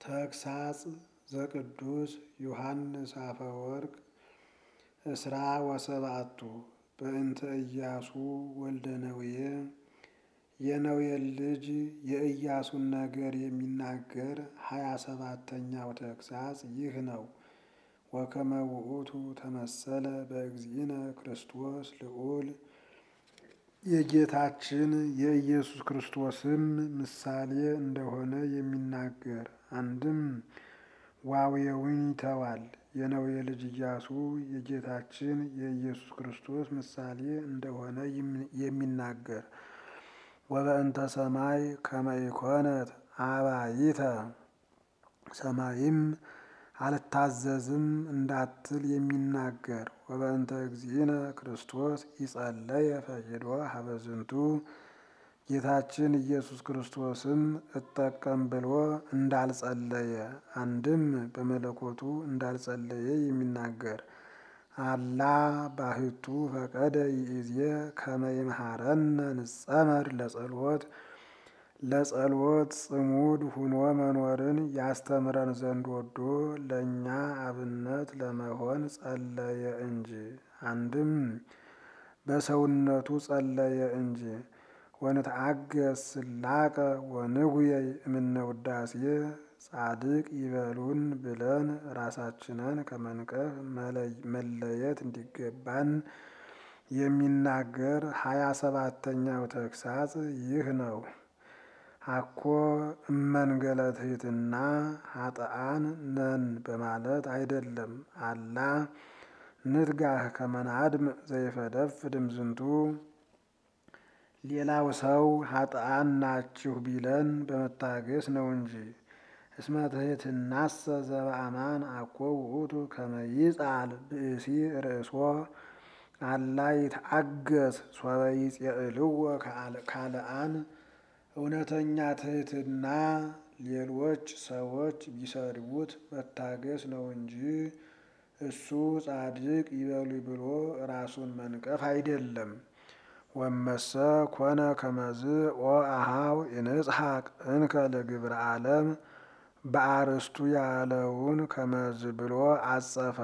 ተግሳጽ ዘቅዱስ ዮሐንስ አፈወርቅ እስራ ወሰብአቱ በእንተ ኢያሱ ወልደ ነዌ የነዌን ልጅ የኢያሱን ነገር የሚናገር ሀያ ሰባተኛው ተግሳጽ ይህ ነው። ወከመ ውእቱ ተመሰለ በእግዚእነ ክርስቶስ ልዑል የጌታችን የኢየሱስ ክርስቶስም ምሳሌ እንደሆነ የሚናገር አንድም ዋዌውን ይተዋል። የነዌ ልጅ ኢያሱ የጌታችን የኢየሱስ ክርስቶስ ምሳሌ እንደሆነ የሚናገር ወበእንተ ሰማይ ከመ ኢኮነት አባይተ ሰማይም አልታዘዝም እንዳትል የሚናገር ወበእንተ እግዚእነ ክርስቶስ ይጸለየ ፈቂዶ ሀበዝንቱ ጌታችን ኢየሱስ ክርስቶስም እጠቀም ብሎ እንዳልጸለየ አንድም በመለኮቱ እንዳልጸለየ የሚናገር አላ ባህቱ ፈቀደ ይእዜ ከመ ይምሃረነ ንጸመር ለጸሎት ለጸሎት ጽሙድ ሁኖ መኖርን ያስተምረን ዘንድ ወዶ ለእኛ አብነት ለመሆን ጸለየ እንጂ አንድም በሰውነቱ ጸለየ እንጂ ወንትአገስ ስላቀ ወንጉየይ እምነ ውዳሴ ጻድቅ ይበሉን ብለን ራሳችንን ከመንቀፍ መለየት እንዲገባን የሚናገር ሀያ ሰባተኛው ተግሳጽ ይህ ነው። አኮ እመንገለ ትሕትና ኃጥአን ነን በማለት አይደለም። አላ ንትጋህ ከመናድም ዘይፈደፍድ እምዝንቱ ሌላው ሰው ኃጥአን ናችሁ ቢለን በመታገስ ነው እንጂ። እስመ ትሕትናሰ ዘበአማን አኮ ውእቱ ከመ ይጻል ብእሲ ርእሶ አላ ይትአገስ ሶበ ይጼልዎ ካልአን እውነተኛ ትሕትና ሌሎች ሰዎች ቢሰድቡት መታገስ ነው እንጂ እሱ ጻድቅ ይበሉ ብሎ ራሱን መንቀፍ አይደለም። ወመሰ ኮነ ከመዝ ኦ አሃው ይንጽሐቅ እንከ ለግብረ ዓለም በአርስቱ ያለውን ከመዝ ብሎ አጸፈ።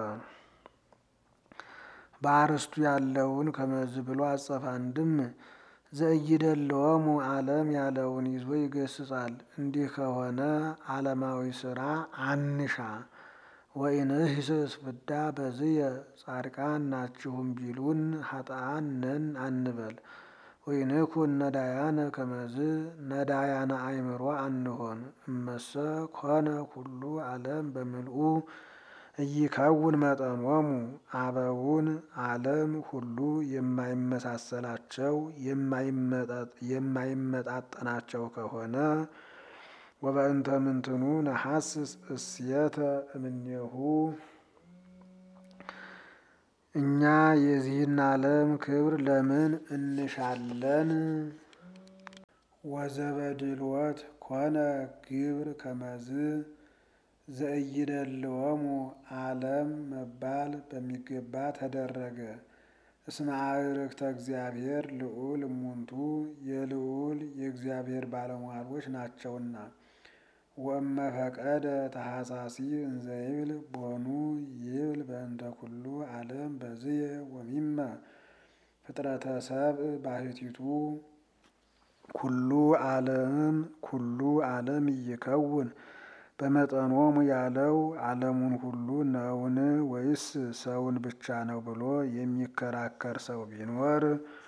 በአርስቱ ያለውን ከመዝ ብሎ አጸፈ። አንድም ዘእይደለወሙ ዓለም ያለውን ይዞ ይገስጻል። እንዲህ ከሆነ ዓለማዊ ስራ አንሻ። ወኢንህስስ ፍዳ በዝየ ጻድቃን ናችሁም ቢሉን ኃጥአን ነን አንበል። ወኢንኩን ነዳያነ ከመዝ ነዳያነ አእምሮ አንሆን። እመሰ ኮነ ኩሉ ዓለም በምልኡ እይከውን መጠኖሙ አበውን ዓለም ሁሉ የማይመሳሰላቸው የማይመጣጠናቸው ከሆነ ወበእንተ ምንትኑ ነሐስስ እስየተ እምኔሁ እኛ የዚህን ዓለም ክብር ለምን እንሻለን? ወዘበድልወት ኮነ ግብር ከመዝ ዘእይደልወሙ ዓለም መባል በሚገባ ተደረገ። እስመ አዕርክተ እግዚአብሔር ልዑል እሙንቱ የልዑል የእግዚአብሔር ባለሟሎች ናቸውና። ወእመ ፈቀደ ተሐሳሲ እንዘይብል ቦኑ ይብል በእንተ ኩሉ ዓለም በዝየ ወሚመ ፍጥረተ ሰብእ ባሕቲቱ ኩሉ ዓለም ኩሉ ዓለም እይከውን በመጠኖሙ ያለው ዓለሙን ሁሉ ነውን ወይስ ሰውን ብቻ ነው ብሎ የሚከራከር ሰው ቢኖር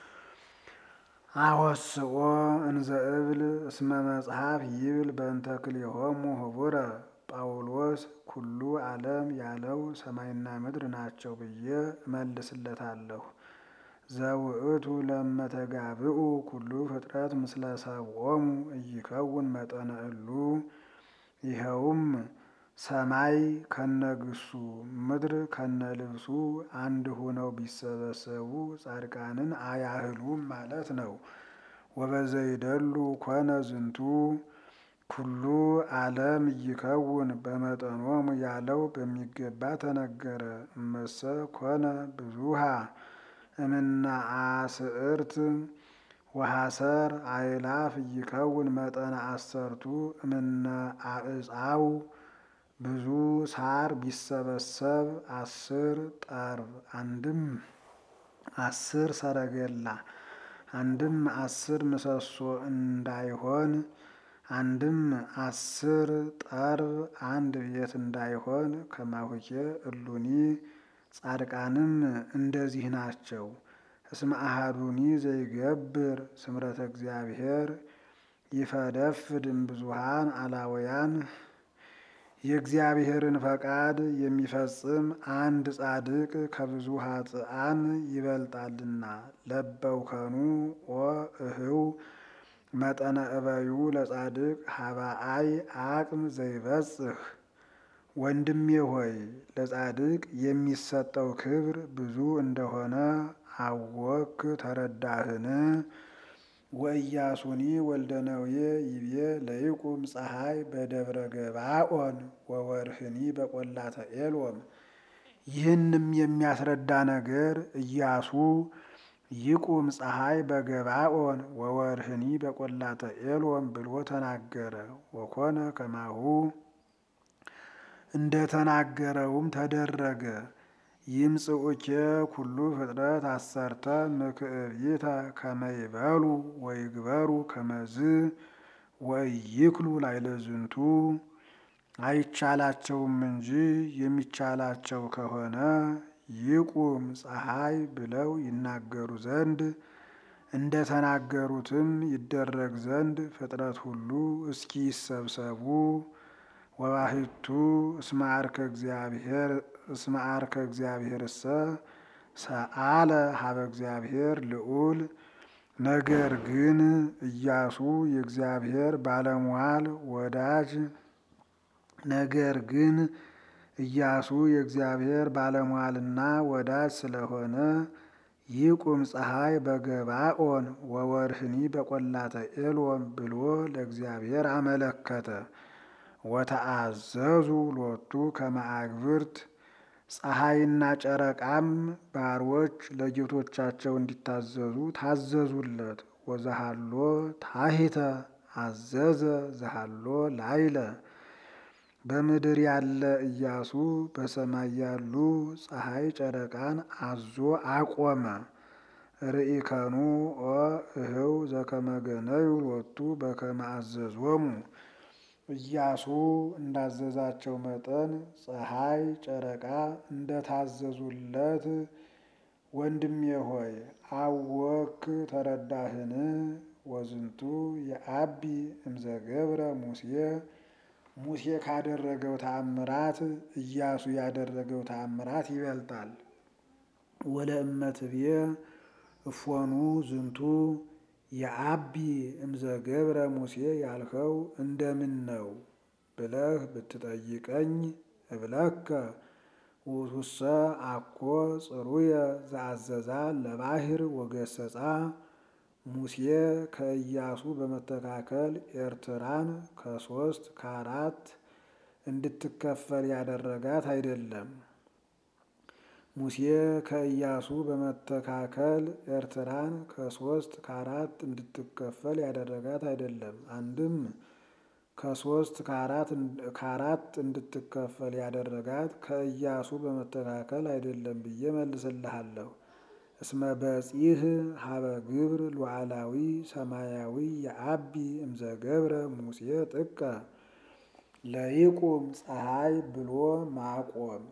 አወስኦ እንዘ እብል እስመ መጽሐፍ ይብል በእንተ ክልኤሆሙ ህቡረ ጳውሎስ ኩሉ ዓለም ያለው ሰማይና ምድር ናቸው ብዬ እመልስለታለሁ። ዘውእቱ ለመተጋብኡ ኩሉ ፍጥረት ምስለ ሰብኦሙ እይከውን መጠነ እሉ ይኸውም ሰማይ ከነግሱ ምድር ከነልብሱ አንድ ሆነው ቢሰበሰቡ ጻድቃንን አያህሉም ማለት ነው። ወበዘይደሉ ኮነ ዝንቱ ኩሉ ዓለም ይከውን በመጠኖሙ ያለው በሚገባ ተነገረ። እመሰ ኮነ ብዙሃ እምነ አስዕርት ወሐሰር አእላፍ ይከውን መጠነ አሰርቱ እምነ አዕፃው ብዙ ሳር ቢሰበሰብ አስር ጠርብ አንድም አስር ሰረገላ አንድም አስር ምሰሶ እንዳይሆን አንድም አስር ጠርብ አንድ ቤት እንዳይሆን ከማሁኬ እሉኒ ጻድቃንም እንደዚህ ናቸው። እስመ አሐዱኒ ዘይገብር ስምረተ እግዚአብሔር ይፈደፍድ እምብዙኃን አላውያን የእግዚአብሔርን ፈቃድ የሚፈጽም አንድ ጻድቅ ከብዙ ኃጥአን ይበልጣልና። ለበውከኑ ኦ እህው መጠነ እበዩ ለጻድቅ ሀባአይ አቅም ዘይበጽህ ወንድሜ ሆይ ለጻድቅ የሚሰጠው ክብር ብዙ እንደሆነ አወክ ተረዳህን? ወኢያሱኒ ወልደ ነዌ ይቤ ለይቁም ፀሐይ በደብረ ገባኦን ወወርህኒ በቈላተ ኤልዮም። ይህንም የሚያስረዳ ነገር ኢያሱ ይቁም ፀሐይ በገባኦን ወወርህኒ በቈላተ ኤልዮም ብሎ ተናገረ። ወኮነ ከማሁ እንደ ተናገረውም ተደረገ። ይምጽኡኬ ኩሉ ፍጥረት አሰርተ ምክዕቢተ ከመ ይበሉ ወይግበሩ ከመዝ ወኢይክሉ ላዕለ ዝንቱ። አይቻላቸውም እንጂ የሚቻላቸው ከሆነ ይቁም ፀሐይ ብለው ይናገሩ ዘንድ እንደ ተናገሩትም ይደረግ ዘንድ ፍጥረት ሁሉ እስኪ ይሰብሰቡ። ወባሕቱ እስመ ዐርከ እግዚአብሔር እስመ ዐርከ እግዚአብሔርሰ ሰአለ ሀበ እግዚአብሔር ልዑል። ነገር ግን ኢያሱ የእግዚአብሔር ባለሟል ወዳጅ ነገር ግን ኢያሱ የእግዚአብሔር ባለሟልና ወዳጅ ስለሆነ ይቁም ፀሐይ በገባኦን ወወርህኒ በቈላተ ኤልዮም ብሎ ለእግዚአብሔር አመለከተ። ወተአዘዙ ሎቱ ከመ አግብርት ፀሐይና ጨረቃም ባሮች ለጌቶቻቸው እንዲታዘዙ ታዘዙለት። ወዘሃሎ ታሂተ አዘዘ ዘሃሎ ላይለ በምድር ያለ ኢያሱ በሰማይ ያሉ ፀሐይ ጨረቃን አዞ አቆመ። ርኢከኑ ኦ እህው ዘከመ ገነዩ ሎቱ በከመ አዘዞሙ ኢያሱ እንዳዘዛቸው መጠን ፀሐይ ጨረቃ እንደታዘዙለት ወንድሜ ሆይ አወክ ተረዳህን? ወዝንቱ የአቢ እምዘገብረ ሙሴ ሙሴ ካደረገው ተአምራት ኢያሱ ያደረገው ተአምራት ይበልጣል። ወለእመትብየ እፎኑ ዝንቱ የአቢ እምዘገብረ ሙሴ ያልኸው እንደምን ነው ብለህ ብትጠይቀኝ እብለከ ውእቱሰ አኮ ጽሩየ ዘአዘዛ ለባሕር ወገሰጻ ሙሴ ከኢያሱ በመተካከል ኤርትራን ከሶስት ከአራት እንድትከፈል ያደረጋት አይደለም። ሙሴ ከኢያሱ በመተካከል ኤርትራን ከሶስት ከአራት እንድትከፈል ያደረጋት አይደለም። አንድም ከሶስት ከአራት እንድትከፈል ያደረጋት ከኢያሱ በመተካከል አይደለም ብዬ መልስልሃለሁ። እስመ በጺህ ሀበ ግብር ሉዓላዊ ሰማያዊ የአቢ እምዘገብረ ሙሴ ጥቀ ለይቁም ፀሐይ ብሎ ማቆም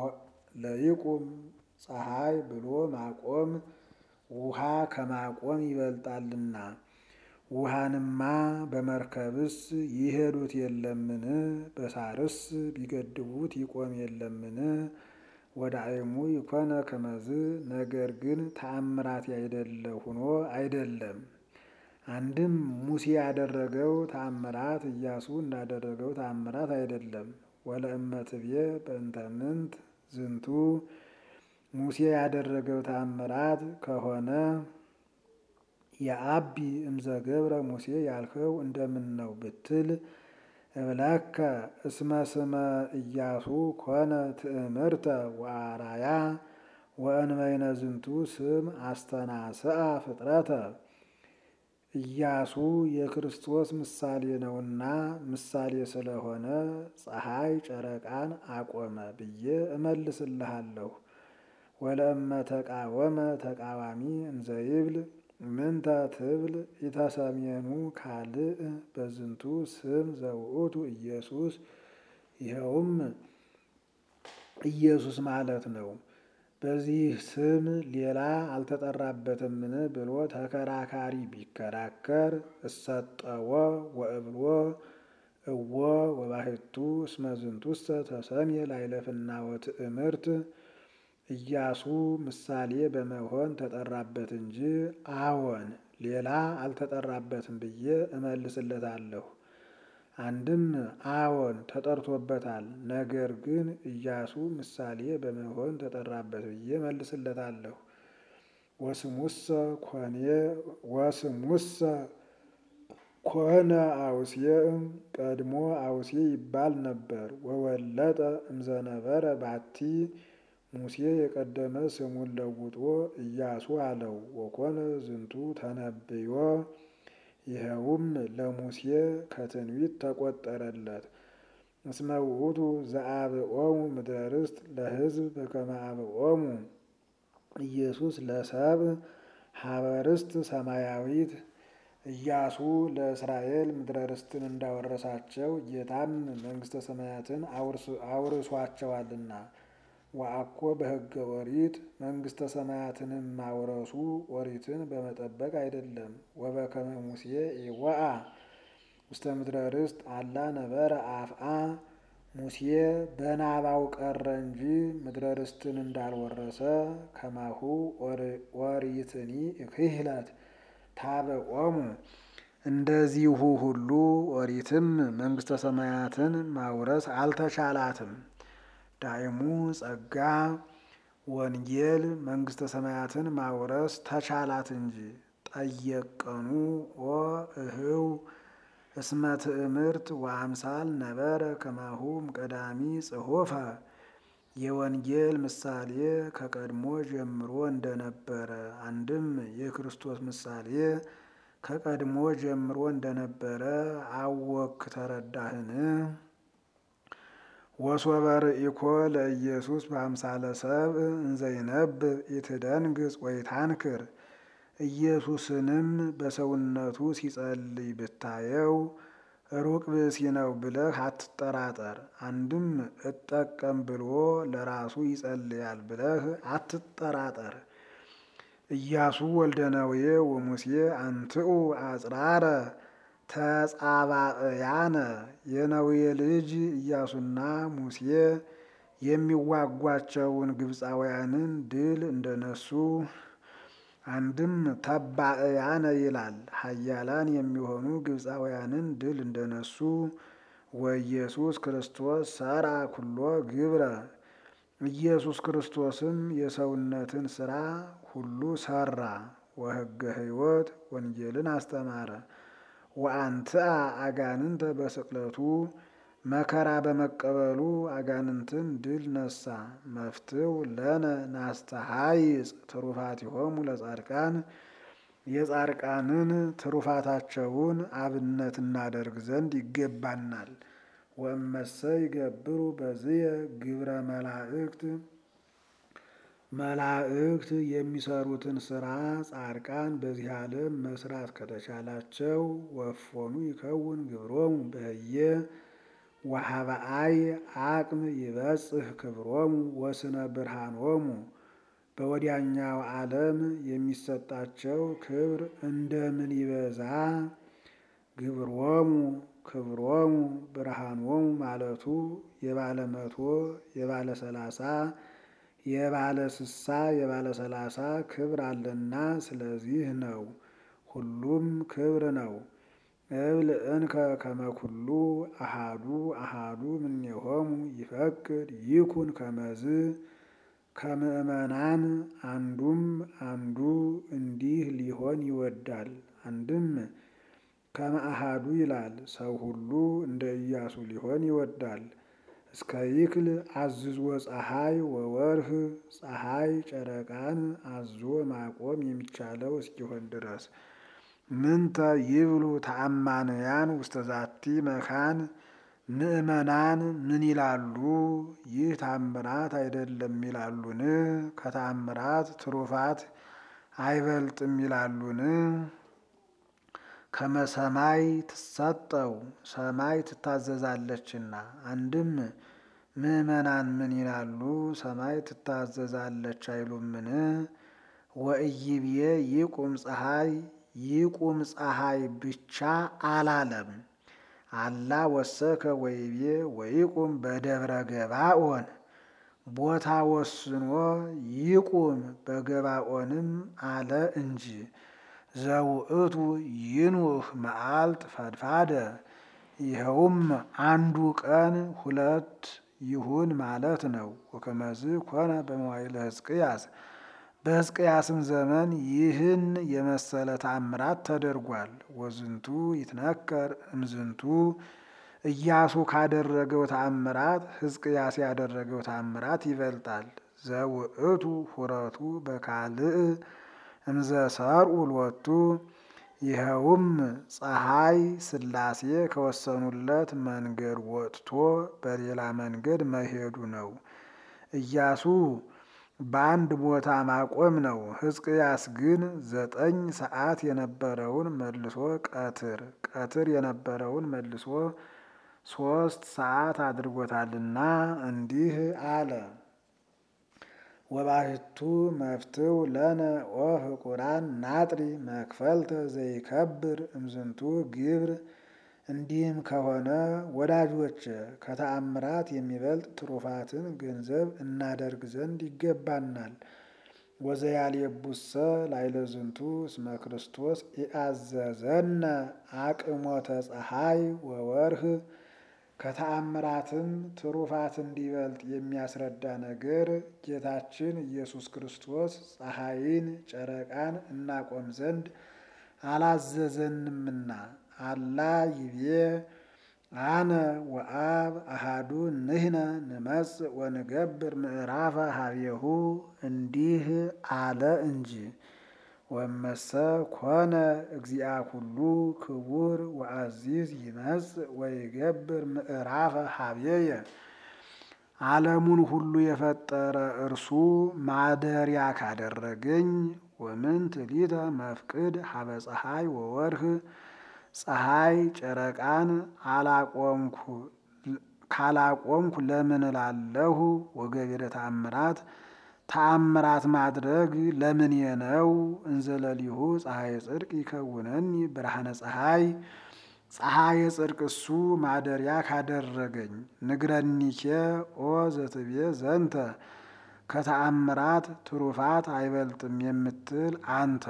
ለይቁም ፀሐይ ብሎ ማቆም ውሃ ከማቆም ይበልጣልና። ውሃንማ በመርከብስ ይሄዱት የለምን? በሳርስ ቢገድቡት ይቆም የለምን? ወዳእሙ ይኮነ ከመዝ ነገር ግን ተአምራት ያይደለ ሆኖ አይደለም። አንድም ሙሴ ያደረገው ተአምራት ኢያሱ እንዳደረገው ተአምራት አይደለም። ወለእመትብየ በእንተ ምንት ዝንቱ ሙሴ ያደረገው ተአምራት ከሆነ የአቢ እምዘገብረ ሙሴ ያልኸው እንደምን ነው ብትል እብለከ እስመ ስመ ኢያሱ ኮነ ትእምርተ ወአራያ ወእንበይነ ዝንቱ ስም አስተናስአ ፍጥረተ ኢያሱ የክርስቶስ ምሳሌ ነውና ምሳሌ ስለሆነ ፀሐይ ጨረቃን አቆመ ብዬ እመልስልሃለሁ። ወለእመ ተቃወመ ተቃዋሚ እንዘይብል ምንተ ትብል ኢተሰሜኑ ካልእ በዝንቱ ስም ዘውእቱ ኢየሱስ ይኸውም ኢየሱስ ማለት ነው። በዚህ ስም ሌላ አልተጠራበትምን ብሎ ተከራካሪ ቢከራከር እሰጠዎ ወእብሎ እወ ወባሕቱ እስመ ዝንቱሰ ተሰምየ ላዕለ ወትእምርት ኢያሱ ምሳሌ በመሆን ተጠራበት እንጂ አዎን ሌላ አልተጠራበትም ብዬ እመልስለታለሁ። አንድም አዎን ተጠርቶበታል፣ ነገር ግን ኢያሱ ምሳሌ በመሆን ተጠራበት ብዬ እመልስለታለሁ። ወስሙሰ ኮኔ ወስሙሰ ኮነ አውሴዕ ቀድሞ አውሴ ይባል ነበር። ወወለጠ እምዘነበረ ባቲ ሙሴ የቀደመ ስሙን ለውጦ ኢያሱ አለው። ወኮነ ዝንቱ ተነብዮ ይኸውም ለሙሴ ከትንቢት ተቆጠረለት። እስመ ውእቱ ዘአብኦሙ ምድረ ርስት ለሕዝብ በከመ አብኦሙ ኢየሱስ ለሰብእ ሀበ ርስት ሰማያዊት ኢያሱ ለእስራኤል ምድረ ርስትን እንዳወረሳቸው ጌታም መንግሥተ ሰማያትን አውርሷቸዋልና። ወአኮ በሕገ ኦሪት መንግሥተ ሰማያትንም ማውረሱ ኦሪትን በመጠበቅ አይደለም። ወበከመ ሙሴ ኢወአ ውስተ ምድረ ርስት አላ ነበረ አፍአ ሙሴ በናባው ቀረ እንጂ ምድረ ርስትን እንዳልወረሰ ከማሁ ኦሪትኒ ክህለት ታበቆሙ እንደዚሁ ሁሉ ኦሪትም መንግሥተ ሰማያትን ማውረስ አልተቻላትም። ዳይሙ ጸጋ ወንጌል መንግሥተ ሰማያትን ማውረስ ተቻላት እንጂ። ጠየቀኑ ኦ እህው እስመ ትእምርት ወአምሳል ነበረ ከማሁም ቀዳሚ ጽሑፈ የወንጌል ምሳሌ ከቀድሞ ጀምሮ እንደነበረ አንድም የክርስቶስ ምሳሌ ከቀድሞ ጀምሮ እንደነበረ አወክ ተረዳህን? ወሶበ ርኢኮ ለኢየሱስ በአምሳለ ሰብእ እንዘይነብብ ኢትደንግጽ ወይታንክር ኢየሱስንም በሰውነቱ ሲጸልይ ብታየው ሩቅ ብእሲ ነው ብለህ አትጠራጠር። አንድም እጠቀም ብሎ ለራሱ ይጸልያል ብለህ አትጠራጠር። ኢያሱ ወልደ ነዌ ወሙሴ አንትኡ አጽራረ ተጻባእያነ የነዌ ልጅ ኢያሱና ሙሴ የሚዋጓቸውን ግብፃውያንን ድል እንደነሱ አንድም ተባእያነ ይላል ኃያላን የሚሆኑ ግብፃውያንን ድል እንደነሱ ወኢየሱስ ክርስቶስ ሰራ ኩሎ ግብረ ኢየሱስ ክርስቶስም የሰውነትን ስራ ሁሉ ሰራ። ወሕገ ሕይወት ወንጌልን አስተማረ። ወአንትአ አጋንንተ በስቅለቱ መከራ በመቀበሉ አጋንንትን ድል ነሳ። መፍትው ለነ ናስተሃይጽ ትሩፋቲሆሙ ለጻድቃን የጻድቃንን ትሩፋታቸውን አብነት እናደርግ ዘንድ ይገባናል። ወእመሰ ይገብሩ በዝየ ግብረ መላእክት መላእክት የሚሰሩትን ስራ ጻድቃን በዚህ ዓለም መስራት ከተቻላቸው ወፎኑ ይከውን ግብሮሙ በህየ ወሀበአይ አቅም ይበጽህ ክብሮሙ ወስነ ብርሃኖሙ በወዲያኛው ዓለም የሚሰጣቸው ክብር እንደምን ይበዛ ግብሮሙ ክብሮሙ ብርሃኖሙ ማለቱ የባለ መቶ የባለ ሰላሳ የባለ ስሳ የባለ ሰላሳ ክብር አለና ስለዚህ ነው። ሁሉም ክብር ነው። እብል እንከ ከመኩሉ አሃዱ አሃዱ እምኔሆሙ ይፈቅድ ይኩን ከመዝ ከምእመናን አንዱም አንዱ እንዲህ ሊሆን ይወዳል። አንድም ከመአሃዱ ይላል ሰው ሁሉ እንደ ኢያሱ ሊሆን ይወዳል። እስከ ይክል አዝዞ ፀሐይ ወወርህ ፀሐይ ጨረቃን አዞ ማቆም የሚቻለው እስኪሆን ድረስ ምንተ ይብሉ ተአማንያን ውስተ ዛቲ መካን ምእመናን ምን ይላሉ? ይህ ታምራት አይደለም ይላሉን? ከተአምራት ትሩፋት አይበልጥም ይላሉን? ከመሰማይ ትሰጠው ሰማይ ትታዘዛለችና። አንድም ምእመናን ምን ይላሉ? ሰማይ ትታዘዛለች አይሉምን? ወእይብዬ ይቁም ፀሐይ ይቁም ፀሐይ ብቻ አላለም። አላ ወሰከ ወይቤ ወይቁም በደብረ ገባኦን ቦታ ወስኖ ይቁም በገባኦንም አለ እንጂ። ዘውእቱ ይኑህ መዓልት ፈድፋደ ይኸውም አንዱ ቀን ሁለት ይሁን ማለት ነው። ወከመዝ ኮነ በመዋዕለ ሕዝቅያስ በሕዝቅያስም ዘመን ይህን የመሰለ ተአምራት ተደርጓል። ወዝንቱ ይትነከር እምዝንቱ ኢያሱ ካደረገው ተአምራት ሕዝቅያስ ያደረገው ተአምራት ይበልጣል። ዘውእቱ ሁረቱ በካልእ እምዘ ሰርኡ ሎቱ ይኸውም ፀሐይ ሥላሴ ከወሰኑለት መንገድ ወጥቶ በሌላ መንገድ መሄዱ ነው። ኢያሱ በአንድ ቦታ ማቆም ነው። ሕዝቅያስ ግን ዘጠኝ ሰዓት የነበረውን መልሶ ቀትር ቀትር የነበረውን መልሶ ሶስት ሰዓት አድርጎታልና እንዲህ አለ። ወባሕቱ መፍትው ለነ ወፍቁራን ናጥሪ መክፈልተ ዘይከብር እምዝንቱ ግብር። እንዲህም ከሆነ ወዳጆች ከተአምራት የሚበልጥ ትሩፋትን ገንዘብ እናደርግ ዘንድ ይገባናል። ወዘያልየቡሰ ላዕለ ዝንቱ እስመ ክርስቶስ ኢአዘዘነ አቅሞተ ፀሐይ ወወርህ። ከተአምራትም ትሩፋት እንዲበልጥ የሚያስረዳ ነገር ጌታችን ኢየሱስ ክርስቶስ ፀሐይን ጨረቃን እናቆም ዘንድ አላዘዘንምና። አላ ይቤ አነ ወአብ አሃዱ ንሕነ ንመጽእ ወንገብር ምዕራፈ ሀቤሁ እንዲህ አለ እንጂ። ወመሰ ኮነ እግዚአ ኩሉ ክቡር ወአዚዝ ይመጽእ ወይገብር ምዕራፈ ሀቤየ። ዓለሙን ሁሉ የፈጠረ እርሱ ማደሪያ ካደረገኝ ወምንት ሊተ መፍቅድ ሀበ ፀሐይ ወወርህ ፀሐይ ጨረቃን አላቆምኩ ካላቆምኩ ለምን እላለሁ? ወገቢረ ተአምራት ተአምራት ማድረግ ለምን የነው? እንዘለሊሁ ፀሐይ ጽድቅ ይከውነኒ ብርሃነ ፀሐይ ፀሐይ ጽድቅ እሱ ማደሪያ ካደረገኝ። ንግረኒኬ ኦ ዘትቤ ዘንተ ከተአምራት ትሩፋት አይበልጥም የምትል አንተ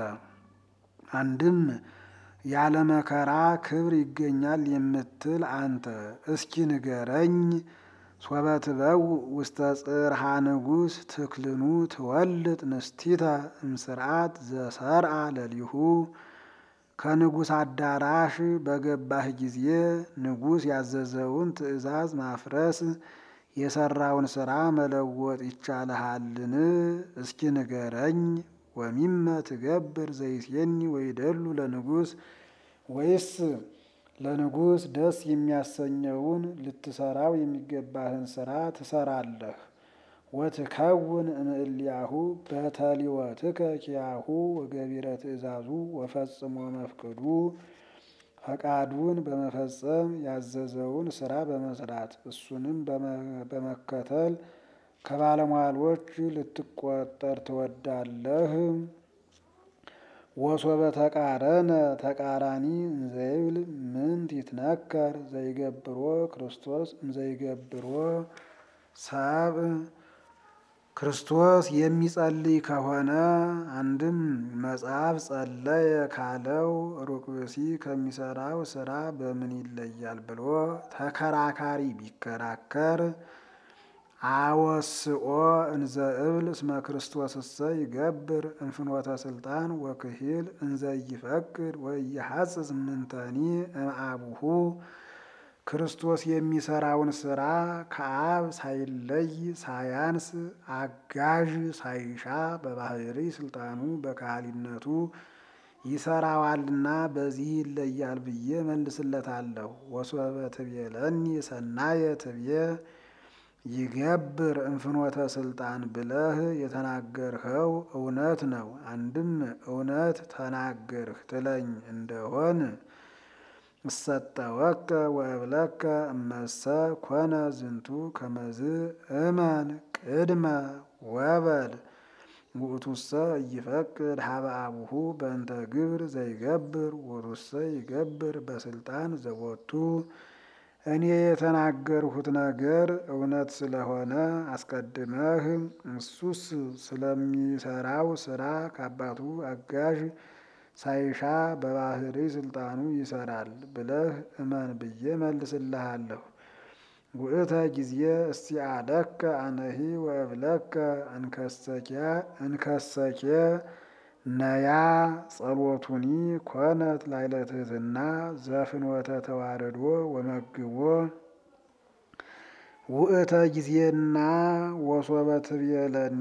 አንድም ያለ መከራ ክብር ይገኛል የምትል አንተ እስኪ ንገረኝ። ሶበትበው ውስተ ጽርሃ ንጉሥ ትክልኑ ትወልጥ ንስቲተ እምስርዓት ዘሰርአ ለሊሁ። ከንጉሥ አዳራሽ በገባህ ጊዜ ንጉሥ ያዘዘውን ትእዛዝ ማፍረስ የሰራውን ሥራ መለወጥ ይቻልሃልን? እስኪ ንገረኝ። ወሚመ ትገብር ዘይሴኒ ወይደሉ ለንጉሥ ወይስ ለንጉሥ ደስ የሚያሰኘውን ልትሰራው የሚገባህን ሥራ ትሰራለህ። ወትከውን እምእልያሁ በተሊወትከ ኪያሁ ወገቢረ ትእዛዙ ወፈጽሞ መፍቅዱ ፈቃዱን በመፈጸም ያዘዘውን ሥራ በመስራት እሱንም በመከተል ከባለሟሎች ልትቆጠር ትወዳለህ። ወሶበ ተቃረነ ተቃራኒ እንዘይብል ምንት ይትነከር ዘይገብሮ ክርስቶስ እንዘይገብሮ ሰብ ክርስቶስ የሚጸልይ ከሆነ አንድም መጽሐፍ ጸለየ ካለው ሩቅ ብእሲ ከሚሰራው ስራ በምን ይለያል ብሎ ተከራካሪ ቢከራከር አወስኦ እንዘ እብል እስመ ክርስቶስ እሰ ይገብር እንፍኖተ ስልጣን ወክሂል እንዘ ይፈቅድ ወይሐጽጽ ምንተኒ እምአቡሁ ክርስቶስ የሚሰራውን ስራ ከአብ ሳይለይ ሳያንስ አጋዥ ሳይሻ በባህሪ ስልጣኑ በካህሊነቱ ይሰራዋልና በዚህ ይለያል ብዬ መልስለታለሁ። ወሶበ ትቤለኒ ሰናየ ትቤ ይገብር እንፍኖተ ስልጣን ብለህ የተናገርኸው እውነት ነው። አንድም እውነት ተናገርህ ትለኝ እንደሆን እሰጠወከ ወእብለከ እመሰ ኮነ ዝንቱ ከመዝ እመን ቅድመ ወበል ውእቱሰ እይፈቅድ ሀበ አቡሁ በእንተ ግብር ዘይገብር ውእቱሰ ይገብር በስልጣን ዘቦቱ እኔ የተናገርሁት ነገር እውነት ስለሆነ አስቀድመህ እሱስ ስለሚሰራው ስራ ከአባቱ አጋዥ ሳይሻ በባህሪ ስልጣኑ ይሰራል ብለህ እመን ብዬ መልስልሃለሁ። ውእተ ጊዜ እስቲአለከ አነሂ ወእብለከ እንከሰኬ ነያ ጸሎቱኒ ኮነት ላዕለ ትሕትና ዘፍኖተ ተዋረዶ ወመግቦ ውእተ ጊዜና ወሶበ ትቤለኒ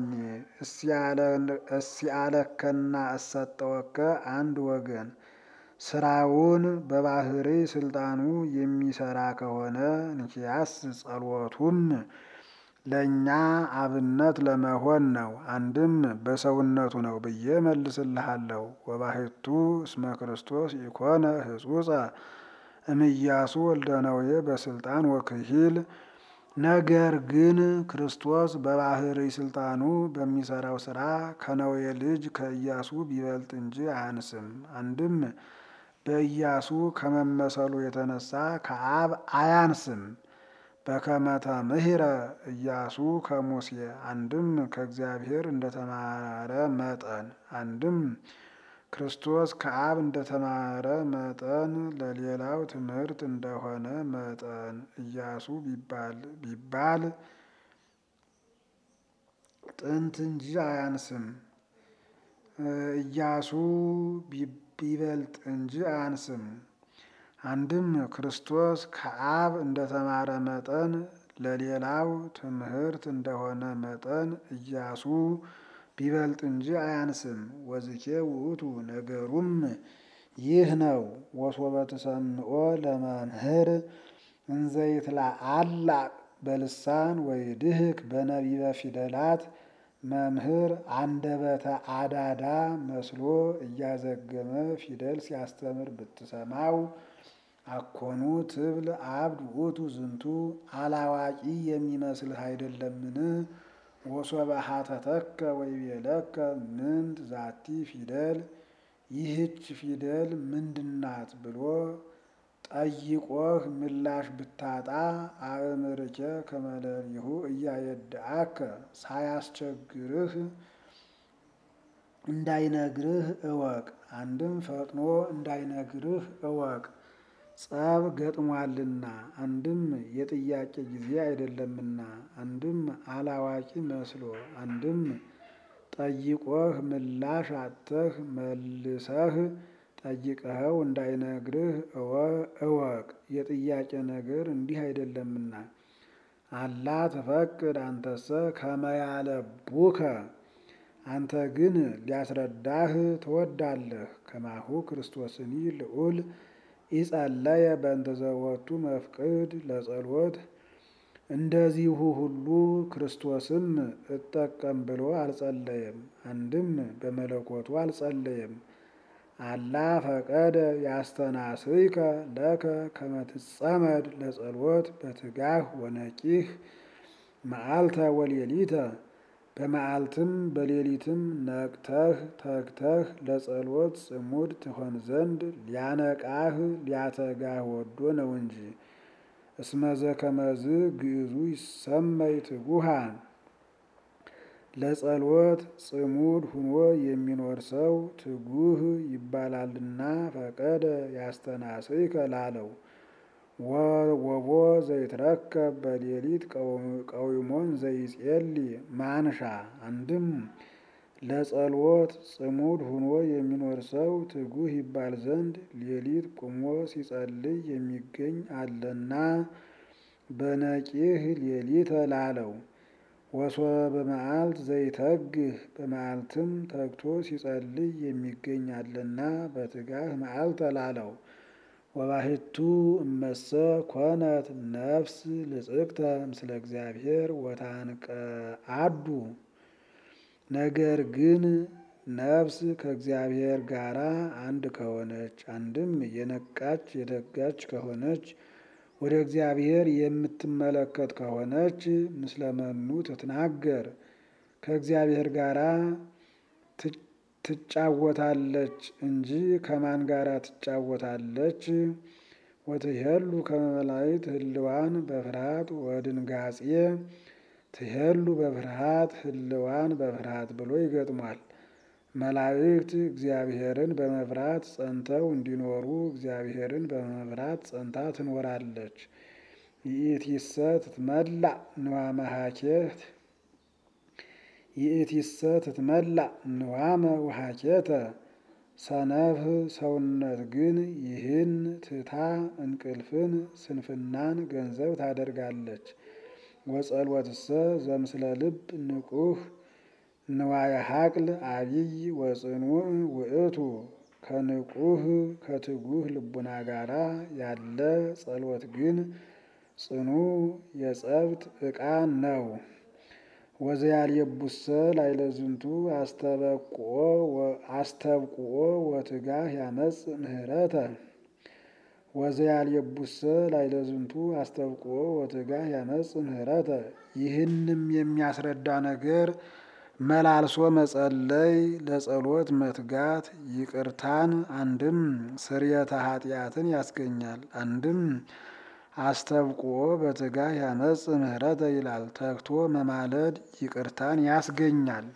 እስያለከና እሰጠወከ አንድ ወገን ስራውን በባህሪ ስልጣኑ የሚሰራ ከሆነ እንኪያስ ጸሎቱም ለእኛ አብነት ለመሆን ነው። አንድም በሰውነቱ ነው ብዬ መልስልሃለሁ። ወባሕቱ እስመ ክርስቶስ ኢኮነ ህጹጸ እምኢያሱ ወልደ ነዌ በስልጣን ወክሂል ነገር ግን ክርስቶስ በባህሪ ስልጣኑ በሚሰራው ስራ ከነዌ ልጅ ከኢያሱ ቢበልጥ እንጂ አያንስም። አንድም በኢያሱ ከመመሰሉ የተነሳ ከአብ አያንስም። በከመተ ምህረ ኢያሱ ከሙሴ አንድም ከእግዚአብሔር እንደተማረ መጠን አንድም ክርስቶስ ከአብ እንደተማረ መጠን ለሌላው ትምህርት እንደሆነ መጠን ኢያሱ ቢባል ጥንት እንጂ አያንስም። ኢያሱ ቢበልጥ እንጂ አያንስም። አንድም ክርስቶስ ከአብ እንደተማረ መጠን ለሌላው ትምህርት እንደሆነ መጠን ኢያሱ ቢበልጥ እንጂ አያንስም። ወዝኬ ውእቱ ነገሩም ይህ ነው። ወሶበ ትሰምዖ ለመምህር እንዘይትለአላ በልሳን ወይድህክ በነቢበ ፊደላት መምህር አንደበተ አዳዳ መስሎ እያዘገመ ፊደል ሲያስተምር ብትሰማው አኮኑ ትብል አብድ ውእቱ ዝንቱ አላዋቂ የሚመስልህ አይደለምን? ወሶበ ሀተተከ ወይቤለከ ምንት ዛቲ ፊደል ይህች ፊደል ምንድናት ብሎ ጠይቆህ ምላሽ ብታጣ አእምርኬ ከመለሊሁ እያየድአከ ሳያስቸግርህ እንዳይነግርህ እወቅ። አንድም ፈጥኖ እንዳይነግርህ እወቅ። ጸብ ገጥሟልና አንድም የጥያቄ ጊዜ አይደለምና አንድም አላዋቂ መስሎ አንድም ጠይቆህ ምላሽ አጥተህ መልሰህ ጠይቀኸው እንዳይነግርህ እወቅ። የጥያቄ ነገር እንዲህ አይደለምና አላ ትፈቅድ አንተሰ ከመያለቡከ አንተ ግን ሊያስረዳህ ትወዳለህ። ከማሁ ክርስቶስኒ ልዑል ኢጸለየ በእንተ ዘወቱ መፍቅድ ለጸሎት እንደዚሁ ሁሉ ክርስቶስም እጠቀም ብሎ አልጸለየም። አንድም በመለኮቱ አልጸለየም። አላ ፈቀደ ያስተናስይከ ለከ ከመትጸመድ ለጸሎት በትጋህ ወነቂህ መዓልተ ወሌሊተ በመዓልትም በሌሊትም ነቅተህ ተግተህ ለጸሎት ጽሙድ ትሆን ዘንድ ሊያነቃህ ሊያተጋህ ወዶ ነው እንጂ። እስመዘ ከመዝ ግዕዙ ይሰመይ ትጉሃን ለጸሎት ጽሙድ ሁኖ የሚኖር ሰው ትጉህ ይባላልና ፈቀደ ያስተናስይከ ላለው ወቦ ዘይትረከብ በሌሊት ቀዊሞን ዘይጼሊ ማንሻ አንድም ለጸሎት ጽሙድ ሁኖ የሚኖር ሰው ትጉህ ይባል ዘንድ ሌሊት ቁሞ ሲጸልይ የሚገኝ አለና በነቂህ ሌሊት ላለው ወሶበ በመዓልት ዘይተግህ በመዓልትም ተግቶ ሲጸልይ የሚገኛልና በትጋህ መዓልተ ላለው። ወባሕቱ እመሰ ኮነት ነፍስ ልጽግተ ምስለ እግዚአብሔር ወታንቀአዱ ነገር ግን ነፍስ ከእግዚአብሔር ጋር አንድ ከሆነች አንድም የነቃች የተጋች ከሆነች ወደ እግዚአብሔር የምትመለከት ከሆነች ምስለመኑ ትትናገር ከእግዚአብሔር ጋር ትጫወታለች እንጂ ከማን ጋር ትጫወታለች? ወትሄሉ ከመ መላእክት ህልዋን በፍርሃት ወድንጋጼ ትሄሉ በፍርሃት ህልዋን በፍርሃት ብሎ ይገጥሟል። መላእክት እግዚአብሔርን በመፍራት ጸንተው እንዲኖሩ እግዚአብሔርን በመፍራት ጸንታ ትኖራለች። ይእቲሰ ትትመላእ ንዋመ ሀኬት ይእቲሰ ትትመላእ ንዋመ ወሀኬተ ሰነፍ ሰውነት ግን ይህን ትታ እንቅልፍን ስንፍናን ገንዘብ ታደርጋለች። ወጸልወትሰ ዘምስለ ልብ ንቁህ ንዋየ ሀቅል አቢይ ወጽኑዕ ውእቱ ከንቁህ ከትጉህ ልቡና ጋራ ያለ ጸሎት ግን ጽኑ የጸብት ዕቃ ነው። ወዘያልየቡሰ ላዕለ ዝንቱ አስተብቁኦ ወትጋህ ያመጽ ምህረተ ወዘያልየቡሰ ላዕለ ዝንቱ አስተብቁኦ ወትጋህ ያመጽ ምህረተ ይህንም የሚያስረዳ ነገር መላልሶ መጸለይ ለጸሎት መትጋት ይቅርታን አንድም ስርየተ ኃጢአትን ያስገኛል። አንድም አስተብቁኦ በትጋህ ያመጽ ምህረተ ይላል። ተግቶ መማለድ ይቅርታን ያስገኛል።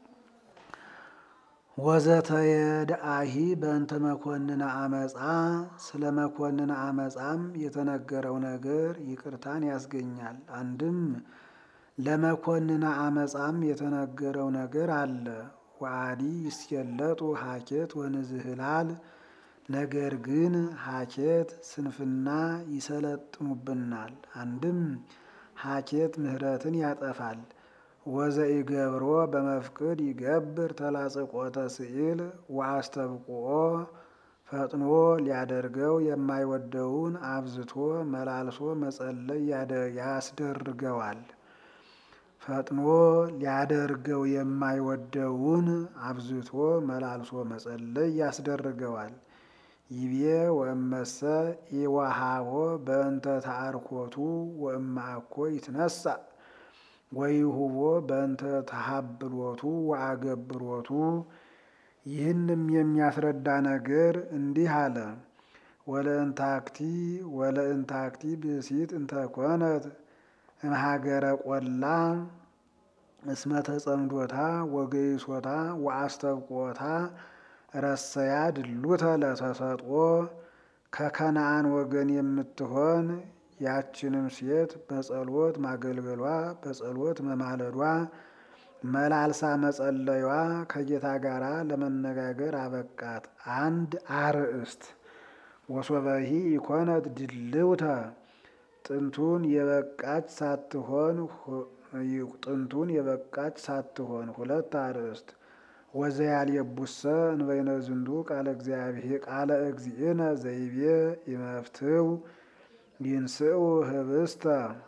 ወዘተየድአሂ በእንተ መኮንነ አመፃ ስለ መኮንነ አመፃም የተነገረው ነገር ይቅርታን ያስገኛል። አንድም ለመኮንነ አመፃም የተነገረው ነገር አለ። ወአዲ ይስየለጡ ሀኬት ወንዝህላል ነገር ግን ሀኬት ስንፍና ይሰለጥኑብናል። አንድም ሀኬት ምህረትን ያጠፋል። ወዘኢገብሮ በመፍቅድ ይገብር ተላጽቆተ ስዕል ወአስተብቁኦ ፈጥኖ ሊያደርገው የማይወደውን አብዝቶ መላልሶ መጸለይ ያስደርገዋል። ፈጥኖ ሊያደርገው የማይወደውን አብዝቶ መላልሶ መጸለይ ያስደርገዋል። ይቤ ወእመሰ ኢወሃቦ በእንተ ተአርኮቱ ወእማእኮ ይትነሳ ወይሁቦ በእንተ ተሃብሎቱ ወአገብሮቱ ይህንም የሚያስረዳ ነገር እንዲህ አለ። ወለእንታክቲ ወለእንታክቲ ብእሲት እንተኮነት እምሃገረ ቆላ እስመ ተጸምዶታ ወገይሶታ ወአስተብቆታ ረሰያ ድሉተ ለተሰጥኦ ከከነአን ወገን የምትሆን ያችንም ሴት በጸሎት ማገልገሏ በጸሎት መማለዷ መላልሳ መጸለዩዋ ከጌታ ጋር ለመነጋገር አበቃት። አንድ አርእስት ወሶበሂ ኢኮነት ድልውተ ጥንቱን የበቃች ሳትሆን ጥንቱን የበቃች ሳትሆን ሁለት አርእስት ወዘያልየቡሰ እንበይነ ዝንቱ ቃለ እግዚአብሔር ቃለ እግዚእነ ዘይቤ ኢመፍትው ይንስኡ ህብስተ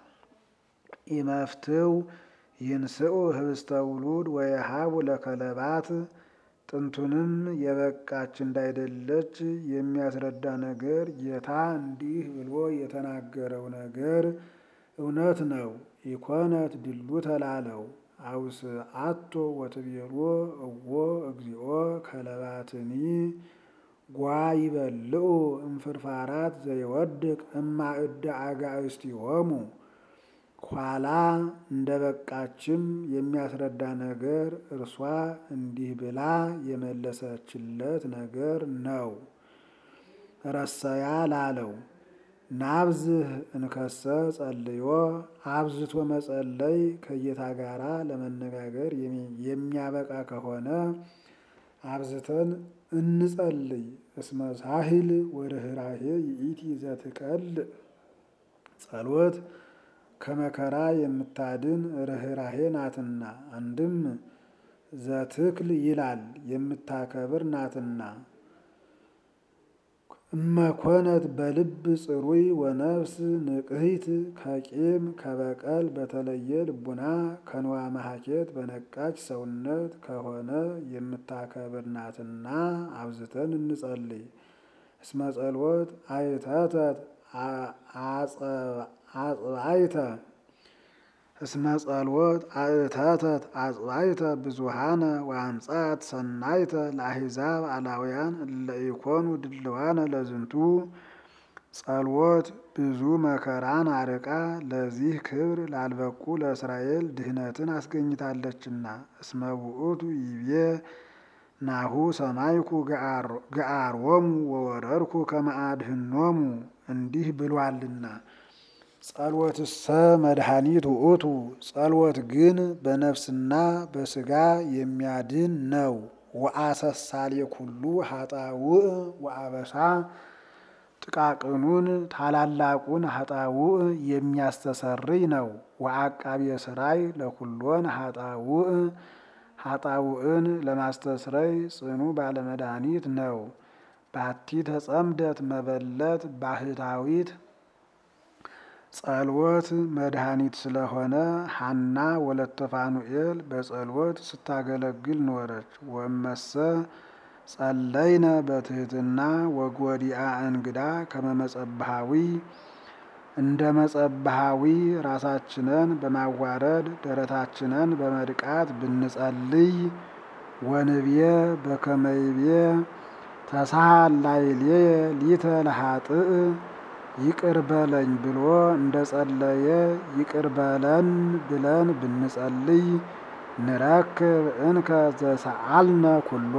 ኢመፍትው ይንስኡ ህብስተ ውሉድ ወየሃቡ ለከለባት ጥንቱንም የበቃች እንዳይደለች የሚያስረዳ ነገር ጌታ እንዲህ ብሎ የተናገረው ነገር እውነት ነው። ኢኮነት ድሉ ተላለው አውስ አቶ ወትቤሎ እዎ እግዚኦ ከለባትኒ ጓ ይበልዑ እምፍርፋራት ዘይወድቅ እማእደ አጋእዝቲሆሙ ኋላ እንደ በቃችም የሚያስረዳ ነገር እርሷ እንዲህ ብላ የመለሰችለት ነገር ነው። ረሰያ ላለው ናብዝህ እንከሰ ጸልዮ አብዝቶ መጸለይ ከጌታ ጋራ ለመነጋገር የሚያበቃ ከሆነ አብዝተን እንጸልይ። እስመ ሳሂል ወርኅራኄ ይእቲ ዘትቀል ጸሎት ከመከራ የምታድን ርኅራሄ ናትና። አንድም ዘትክል ይላል የምታከብር ናትና። እመኮነት በልብ ጽሩይ ወነፍስ ንቅሂት ከቂም ከበቀል በተለየ ልቡና ከንዋ መሐኬት በነቃች ሰውነት ከሆነ የምታከብር ናትና አብዝተን እንጸልይ። እስመ ጸሎት አይተተት አጽባይተ እስመ ጸሎት አእተተት አጽባይተ ብዙሃነ ወአምጻት ሰናይተ ለአሕዛብ አላውያን እለ ኢኮኑ ድልዋነ ለዝንቱ። ጸሎት ብዙ መከራን አርቃ ለዚህ ክብር ላልበቁ ለእስራኤል ድህነትን አስገኝታለችና። እስመ ውእቱ ይቤ ናሁ ሰማይኩ ገአሮሙ ወወረድኩ ከመ አድኅኖሙ እንዲህ ብሏልና። ጸሎትሰ መድኃኒት ውእቱ ጸሎት ግን በነፍስና በስጋ የሚያድን ነው። ወአሰሳሌ ኩሉ ሀጣውእ ወአበሳ ጥቃቅኑን ታላላቁን ሀጣውእ የሚያስተሰርይ ነው። ወአቃቤ ሥራይ ለኩሎን ሀጣውእ ሀጣውእን ለማስተስረይ ጽኑ ባለመድኃኒት ነው። ባቲ ተጸምደት መበለት ባህታዊት ጸሎት መድኃኒት ስለሆነ ሐና ወለተ ፋኑኤል በጸሎት ስታገለግል ኖረች። ወመሰ ጸለይነ በትህትና ወጎዲአ እንግዳ ከመመጸብሃዊ እንደ መጸብሃዊ ራሳችንን በማዋረድ ደረታችንን በመድቃት ብንጸልይ ወንብየ በከመይቤ ተሳሃል ላዕሌየ ሊተ ለኃጥእ ይቅር በለኝ ብሎ እንደ ጸለየ ይቅር በለን ብለን ብንጸልይ ንረክብ እንከ ዘሰአልነ ኩሎ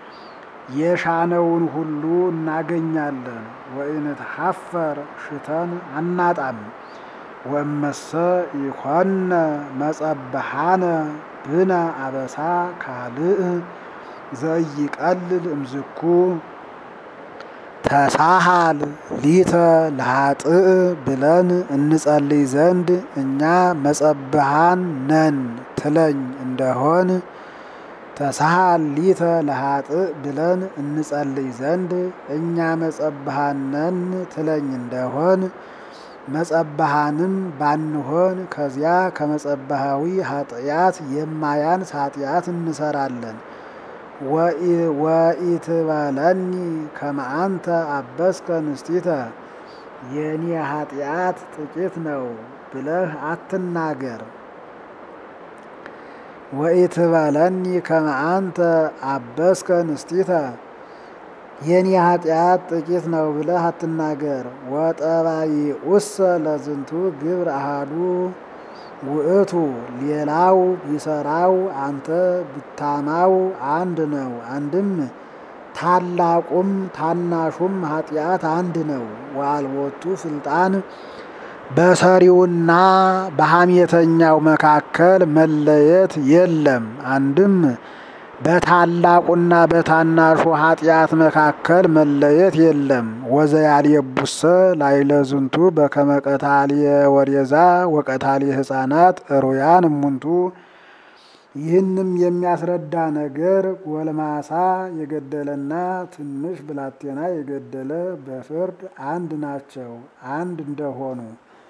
የሻነውን ሁሉ እናገኛለን። ወኢንትሐፈር ሽተን አናጣም። ወመሰ ኢኮነ መጸብሃነ ብነ አበሳ ካልእ ዘይቀልል እምዝኩ ተሳሃል ሊተ ለኃጥእ ብለን እንጸልይ ዘንድ እኛ መጸብሃን ነን ትለኝ እንደሆን ተሳሃል ሊተ ለኃጥእ ብለን እንጸልይ ዘንድ እኛ መጸብሃን ነን ትለኝ እንደሆን መጸብሃንም ባንሆን ከዚያ ከመጸብሃዊ ኃጢአት የማያንስ ኃጢአት እንሰራለን። ወኢትበለኒ ከመ አንተ አበስከ ንስቲተ የኔ ኃጢአት ጥቂት ነው ብለህ አትናገር። ወኢትበለኒ ከመ አንተ አበስከ ንስቲተ የኔ ኃጢአት ጥቂት ነው ብለህ አትናገር። ወጠባይኡሰ ለዝንቱ ግብር አሃዱ ውእቱ ሌላው ቢሰራው አንተ ብታማው አንድ ነው። አንድም ታላቁም ታናሹም ኃጢአት አንድ ነው። ወአልቦቱ ስልጣን በሰሪውና በሐሜተኛው መካከል መለየት የለም። አንድም በታላቁና በታናሹ ኃጢአት መካከል መለየት የለም። ወዘያልየቡሰ ላዕለ ዝንቱ በከመ ቀታልየ ወሬዛ ወቀታልየ ሕፃናት ሩያን እሙንቱ። ይህንም የሚያስረዳ ነገር ጎልማሳ የገደለና ትንሽ ብላቴና የገደለ በፍርድ አንድ ናቸው። አንድ እንደሆኑ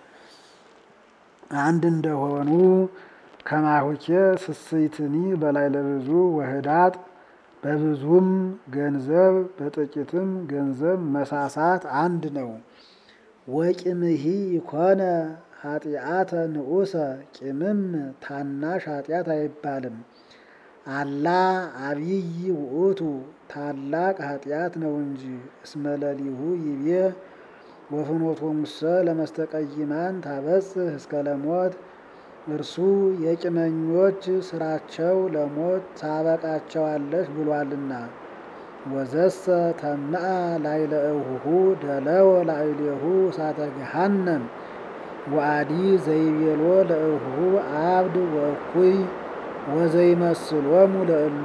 አንድ እንደሆኑ ከማሁኬ ስስይትኒ በላይ ለብዙ ወህዳጥ በብዙም ገንዘብ በጥቂትም ገንዘብ መሳሳት አንድ ነው። ወቂምሂ ይኮነ ኃጢአተ ንዑሰ ቂምም ታናሽ ኃጢአት አይባልም። አላ አብይ ውእቱ ታላቅ ኃጢአት ነው እንጂ እስመለሊሁ ይቤ ወፍኖቶሙሰ ለመስተቀይማን ታበጽሕ እስከ ለሞት እርሱ የቂመኞች ስራቸው ለሞት ታበቃቸዋለች ብሏልና። ወዘሰ ተምአ ላዕለ እሁሁ ደለወ ላዕሌሁ እሳተ ገሃነም ወአዲ ዘይቤሎ ለእሁሁ አብድ ወእኩይ ወዘይመስሎሙ ለእሉ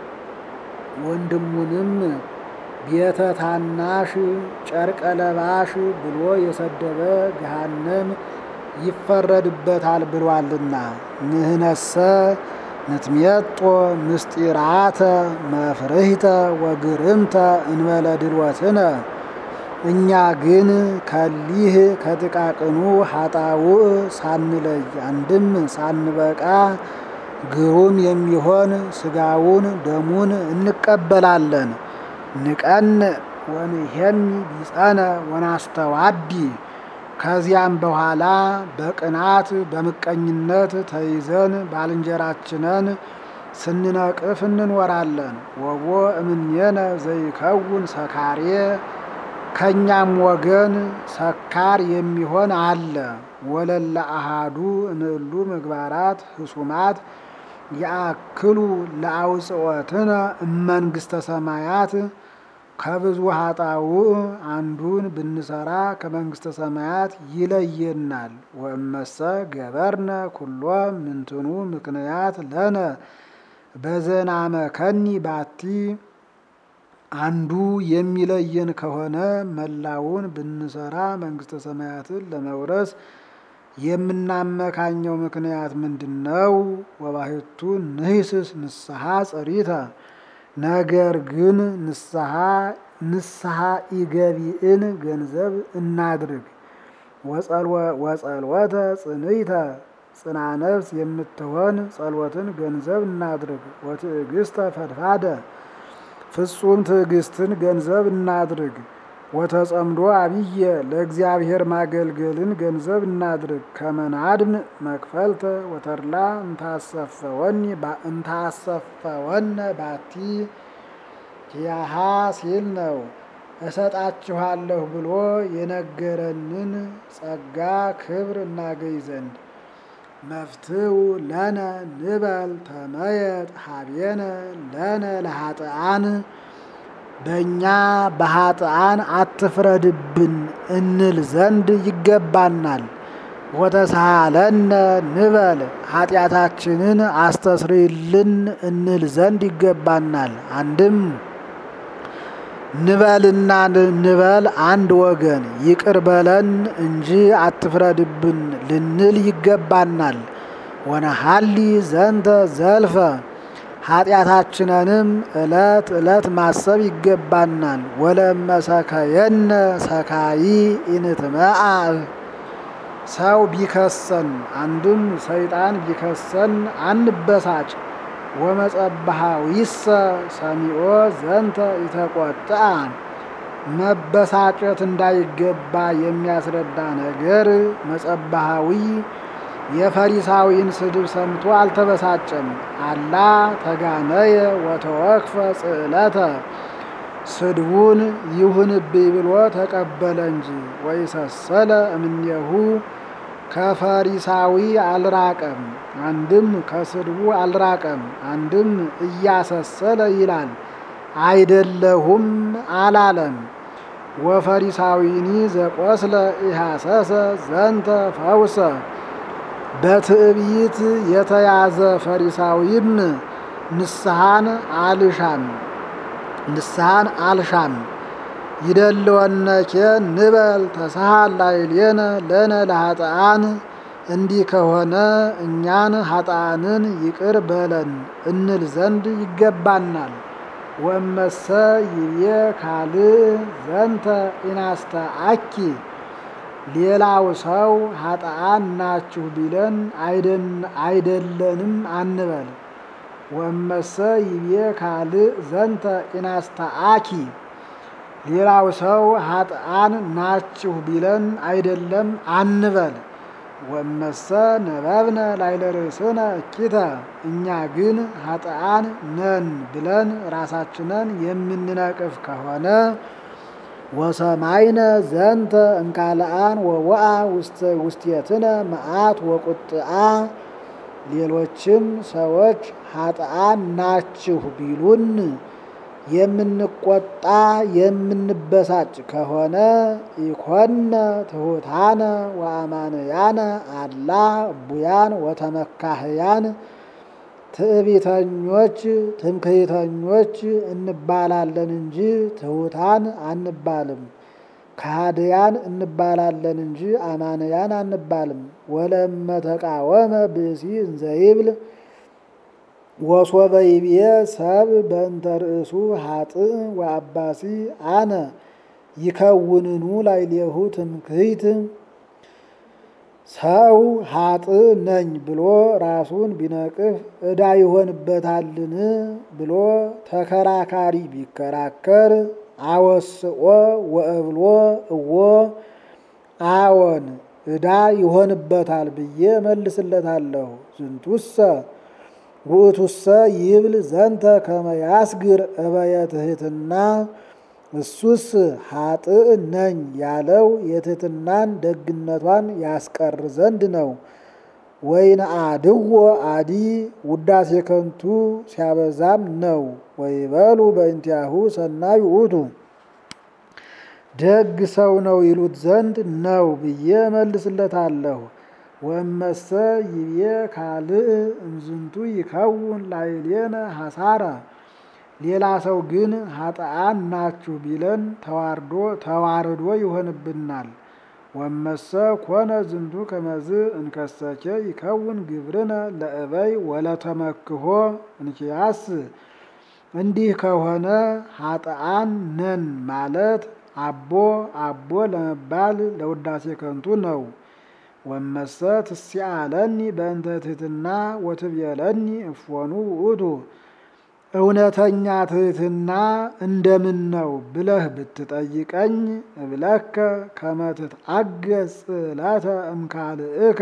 ወንድሙንም ቤተ ታናሽ ጨርቀ ለባሽ ብሎ የሰደበ ገሃነም ይፈረድበታል ብሏልና። ንህነሰ ንትሜጦ ምስጢራተ መፍርህተ ወግርምተ እንበለ ድልወትነ እኛ ግን ከሊህ ከጥቃቅኑ ሀጣውእ ሳንለይ አንድም ሳንበቃ ግሩም የሚሆን ስጋውን ደሙን እንቀበላለን። ንቀን ወንሄሚ ቢጸነ ወናስተዋዲ ከዚያም በኋላ በቅናት በምቀኝነት ተይዘን ባልንጀራችንን ስንነቅፍ እንኖራለን። ወቦ እምኔነ ዘይከውን ሰካሬ ከእኛም ወገን ሰካር የሚሆን አለ። ወለለ አሃዱ እንእሉ ምግባራት ህሱማት የአክሉ ለአውፅወትነ እመንግስተ ሰማያት ከብዙ ሀጣውእ አንዱን ብንሰራ ከመንግስተ ሰማያት ይለየናል። ወእመሰ ገበርነ ኩሎ ምንትኑ ምክንያት ለነ በዘናመከኒ ባቲ አንዱ የሚለየን ከሆነ መላውን ብንሰራ መንግስተ ሰማያትን ለመውረስ የምናመካኘው ምክንያት ምንድን ነው? ወባሕቱ ንሂስስ ንስሐ ጸሪተ ነገር ግን ንስሐ ንስሐ ኢገቢእን ገንዘብ እናድርግ። ወጸልወተ ጽንይተ ጽና ነፍስ የምትሆን ጸሎትን ገንዘብ እናድርግ። ወትዕግስተ ፈድፋደ ፍጹም ትዕግስትን ገንዘብ እናድርግ። ወተጸምዶ አብየ ለእግዚአብሔር ማገልገልን ገንዘብ እናድርግ። ከመናድም መክፈልተ ወተድላ እንታሰፈወኒ እንታሰፈወነ ባቲ ያሃ ሲል ነው። እሰጣችኋለሁ ብሎ የነገረንን ጸጋ ክብር እናገኝ ዘንድ መፍትው ለነ ንበል ተመየጥ ሀቤነ ለነ ለሀጥአን በእኛ በሀጥአን አትፍረድብን እንል ዘንድ ይገባናል። ወተሳለነ ንበል ኃጢአታችንን አስተስሪልን እንል ዘንድ ይገባናል። አንድም ንበልና ንበል አንድ ወገን ይቅር በለን እንጂ አትፍረድብን ልንል ይገባናል። ወነሀሊ ዘንተ ዘልፈ ኃጢአታችንንም ዕለት ዕለት ማሰብ ይገባናል። ወለመሰከየነ ሰካይ ኢንትመአ ሰው ቢከሰን አንድም ሰይጣን ቢከሰን አንበሳጭ። ወመጸባሃዊሰ ሰሚኦ ዘንተ ይተቆጥአ መበሳጨት እንዳይገባ የሚያስረዳ ነገር መጸባሃዊ የፈሪሳዊን ስድብ ሰምቶ አልተበሳጨም። አላ ተጋነየ ወተወክፈ ጽዕለተ ስድቡን ይሁንብኝ ብሎ ተቀበለ እንጂ ወይሰሰለ እምኔሁ ከፈሪሳዊ አልራቀም። አንድም ከስድቡ አልራቀም፣ አንድም እያሰሰለ ይላል አይደለሁም አላለም። ወፈሪሳዊኒ ዘቆስለ ኢሃሰሰ ዘንተ ፈውሰ በትዕቢት የተያዘ ፈሪሳዊም ንስሐን አልሻም ንስሐን አልሻም ይደልወነኬ ንበል ተሳሃል ላዕሌነ ለነ ለኃጥአን እንዲህ ከሆነ እኛን ኃጥአንን ይቅር በለን እንል ዘንድ ይገባናል። ወእመሰ ይቤ ካልእ ዘንተ ኢናስተአኪ ሌላው ሰው ኃጥአን ናችሁ ቢለን አይደለንም አንበል። ወእመሰ ይቤ ካልእ ዘንተ ኢናስተአኪ ሌላው ሰው ኃጥአን ናችሁ ቢለን አይደለም አንበል። ወመሰ ነበብነ ላዕለ ርእስነ እኪተ እኛ ግን ኃጥአን ነን ብለን ራሳችንን የምንነቅፍ ከሆነ ወሰማይነ ዘንተ እንካልአን ወወአ ውስቴትነ መዓት ወቁጥአ ሌሎችም ሰዎች ኃጥአን ናችሁ ቢሉን የምንቆጣ የምንበሳጭ ከሆነ ኢኮነ ትሑታነ ወአማንያነ አላ እቡያን ወተመካህያን ትዕቢተኞች ትምክህተኞች እንባላለን እንጂ ትሑታን አንባልም። ከሃድያን እንባላለን እንጂ አማንያን አንባልም። ወለመ ተቃወመ ብእሲ እንዘይብል ወሶበ ይብየ ሰብ በእንተ ርእሱ ሀጥእ ወአባሲ አነ ይከውንኑ ላዕሌሁ ትምክህት ሰው ሀጥእ ነኝ ብሎ ራሱን ቢነቅፍ ዕዳ ይሆንበታልን ብሎ ተከራካሪ ቢከራከር አወስኦ ወእብሎ እዎ አዎን ዕዳ ይሆንበታል ብዬ መልስለታለሁ። ዝንቱሰ ውእቱሰ ይብል ዘንተ ከመ ያስግር እበየ ትሕትና እሱስ ሀጥእ ነኝ ያለው የትሕትናን ደግነቷን ያስቀር ዘንድ ነው። ወይንአድዎ አዲ ውዳሴ ከንቱ ሲያበዛም ነው። ወይበሉ በእንቲአሁ ሰናይ ውእቱ ደግ ሰው ነው ይሉት ዘንድ ነው ብዬ መልስለታለሁ። ወመሰ ይብዬ ካልእ እምዝንቱ ይከውን ላዕሌነ ሐሳረ ሌላ ሰው ግን ሀጥአን ናችሁ ቢለን ተዋርዶ ተዋርዶ ይሆንብናል። ወመሰ ኮነ ዝንቱ ከመዝ እንከሰኬ ይከውን ግብርነ ለእበይ ወለተመክሆ እንኪያስ እንዲህ ከሆነ ሀጥአን ነን ማለት አቦ አቦ ለመባል ለውዳሴ ከንቱ ነው። ወመሰ ትስአለኒ በእንተ ትሕትና ወትቤለኒ እፎኑ ውእቱ እውነተኛ ትሕትና እንደምን ነው ብለህ ብትጠይቀኝ እብለከ ከመ ትትአገሥ ጽእለተ እምካልእከ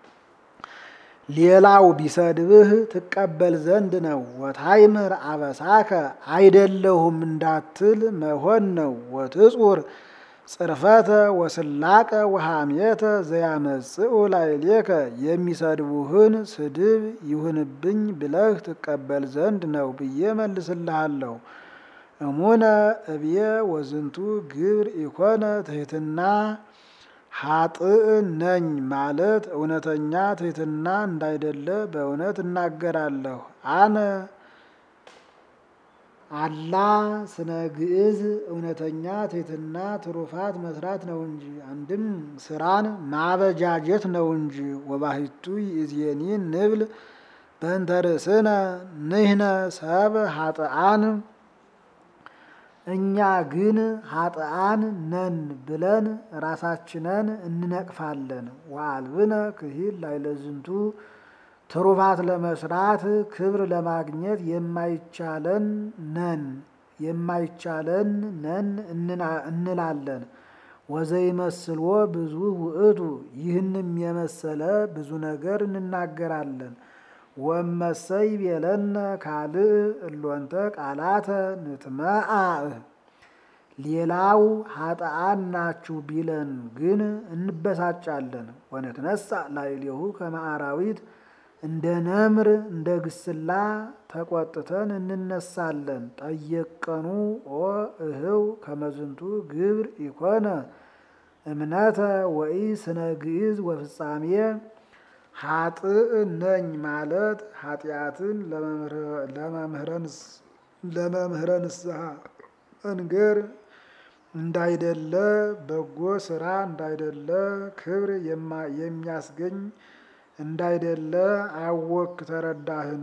ሌላው ቢሰድብህ ትቀበል ዘንድ ነው። ወታይምር አበሳከ አይደለሁም እንዳትል መሆን ነው። ወትጹር ጽርፈተ ወስላቀ ወሐሜተ ዘያመጽኡ ላዕሌከ የሚሰድቡህን ስድብ ይሁንብኝ ብለህ ትቀበል ዘንድ ነው ብዬ መልስልሃለሁ። እሙነ እብየ ወዝንቱ ግብር ኢኮነ ትሕትና ሀጥእ ነኝ ማለት እውነተኛ ትሕትና እንዳይደለ በእውነት እናገራለሁ። አነ አላ ስነ ግዕዝ እውነተኛ ትሕትና ትሩፋት መስራት ነው እንጂ አንድም ስራን ማበጃጀት ነው እንጂ። ወባሕቱ ይእዜኒ ንብል በእንተ ርእስነ ንሕነ ሰብ ሀጥአን እኛ ግን ሀጥአን ነን ብለን ራሳችንን እንነቅፋለን። ወአልብነ ክሂል ላዕለዝንቱ ትሩፋት ለመስራት ክብር ለማግኘት የማይቻለን ነን የማይቻለን ነን እንላለን። ወዘይመስልዎ ብዙ ውእቱ ይህንም የመሰለ ብዙ ነገር እንናገራለን። ወመሰይ ቤለነ ካልእ እሎንተ ቃላተ ንትመአዕ ሌላው ሀጥአን ናችሁ ቢለን ግን እንበሳጫለን። ወንትነሳ ላዕሌሁ ከመ አራዊት እንደ ነምር እንደ ግስላ ተቆጥተን እንነሳለን። ጠየቀኑ ኦ እህው ከመዝንቱ ግብር ኢኮነ እምነተ ወኢ ስነ ግዕዝ ወፍጻሜ ሀጥእ ነኝ ማለት ኃጢአትን ለመምህረ ንስሐ መንገር እንዳይደለ በጎ ስራ እንዳይደለ ክብር የሚያስገኝ እንዳይደለ አወክ ተረዳህን?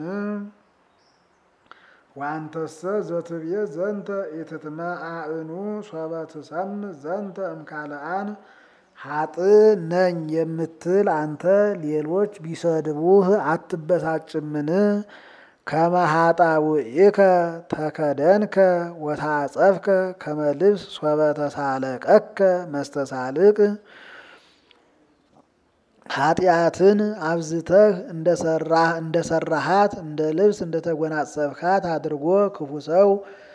ወአንተሰ ዘትብዬ ዘንተ ኢትትመአዕኑ ሶበ ትሰምዕ ዘንተ እምካልአን ሀጥእ ነኝ የምትል አንተ ሌሎች ቢሰድቡህ አትበሳጭምን? ከመ ኃጣውኢከ ተከደንከ ወታጸፍከ ከመ ልብስ ሶበ ተሳለቀከ መስተሳልቅ ኃጢአትን አብዝተህ እንደሰራህ እንደሰራሃት እንደ ልብስ እንደተጎናጸፍካት አድርጎ ክፉ ሰው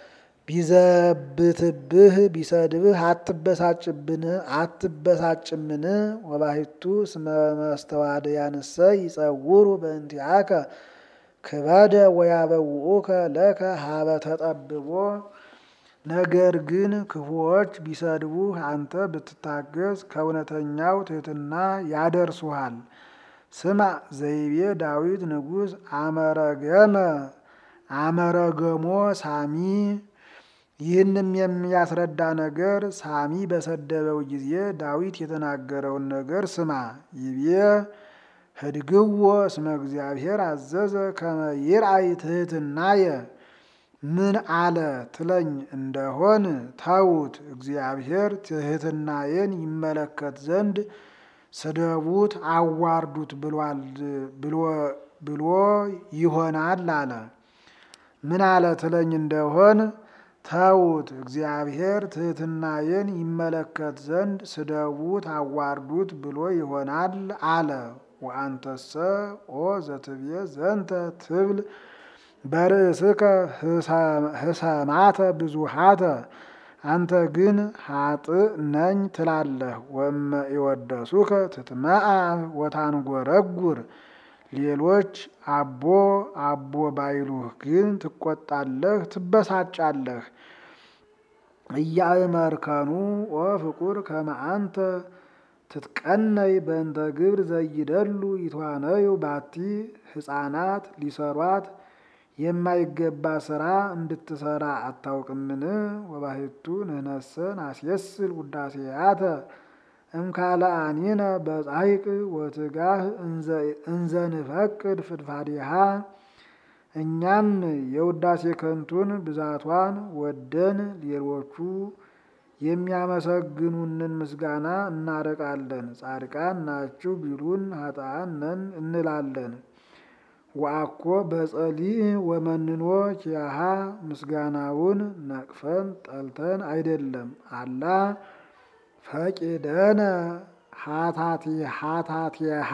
ቢዘብትብህ ቢሰድብህ አትበሳጭብን አትበሳጭምን? ወባሕቱ እስመ መስተዋድያንሰ ይጸውሩ በእንቲአከ ክበደ ወያበውኡከ ለከ ሀበ ተጠብቦ ነገር ግን ክፉዎች ቢሰድቡህ አንተ ብትታገዝ ከእውነተኛው ትሕትና ያደርሱሃል። ስማ ዘይቤ ዳዊት ንጉሥ አመረገመ አመረገሞ ሳሚ ይህንም የሚያስረዳ ነገር ሳሚ በሰደበው ጊዜ ዳዊት የተናገረውን ነገር ስማ። ይቤ ህድግዎ እስመ እግዚአብሔር አዘዘ ከመ ይርአይ ትሕትናየ ምን አለ ትለኝ እንደሆን ተዉት፣ እግዚአብሔር ትሕትናዬን ይመለከት ዘንድ ስደቡት፣ አዋርዱት ብሏል ብሎ ይሆናል አለ። ምን አለ ትለኝ እንደሆን ተዉት፣ እግዚአብሔር ትሕትናዬን ይመለከት ዘንድ ስደቡት፣ አዋርዱት ብሎ ይሆናል አለ። ወአንተሰ ኦ ዘትቤ ዘንተ ትብል በርእስከ ህሰማተ ብዙሃተ አንተ ግን ሀጥእ ነኝ ትላለህ። ወመ ይወደሱከ ትትመአ ወታንጎረጉር ሌሎች አቦ አቦ ባይሉህ ግን ትቆጣለህ፣ ትበሳጫለህ። እያእመርከኑ ወፍቁር ከመ አንተ ትትቀነይ በእንተ ግብር ዘይደሉ ይትዋነዩ ባቲ ሕፃናት ሊሰሯት የማይገባ ስራ እንድትሰራ አታውቅምን? ወባሕቱ ንሕነሰ ናስየስል ውዳሴያተ እምካልአኒነ በጻይቅ ወትጋህ እንዘ ንፈቅድ ፍድፋዲሃ እኛም የውዳሴ ከንቱን ብዛቷን ወደን ሌሎቹ የሚያመሰግኑንን ምስጋና እናርቃለን። ጻድቃን ናችሁ ቢሉን ኃጥአን ነን እንላለን። ወአኮ በጸሊእ ወመንኖ ኪያሃ ምስጋናውን ነቅፈን ጠልተን አይደለም። አላ ፈቂደነ ሀታቴሃ